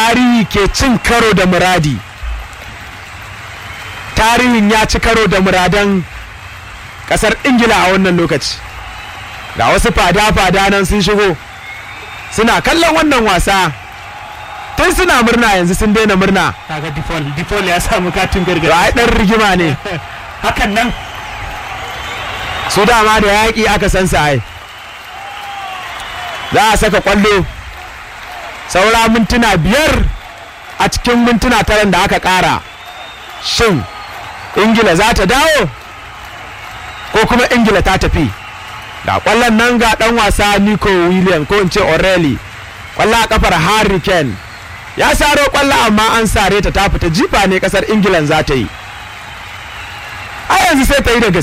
tarihi ke cin karo da muradi tarihin ya ci karo da muradan kasar ingila a wannan lokaci ga wasu fada-fada nan sun shigo suna kallon wannan wasa tun suna murna yanzu sun daina murna kaga dipol dipol ya samu katin gargadi ai dan rigima ne hakan nan su dama da yaƙi aka san sa ai za a saka kwallo saura mintuna biyar a cikin mintuna taran da aka ƙara shin ingila za ta dawo ko kuma ingila ta tafi ga kwallon nan ga dan wasa nico william ko in ce orelli kwallo a kafar harry kane ya saro kwallo amma an sare ta ta fita jifa ne kasar ingilan za ta yi a yanzu sai ta yi da gaske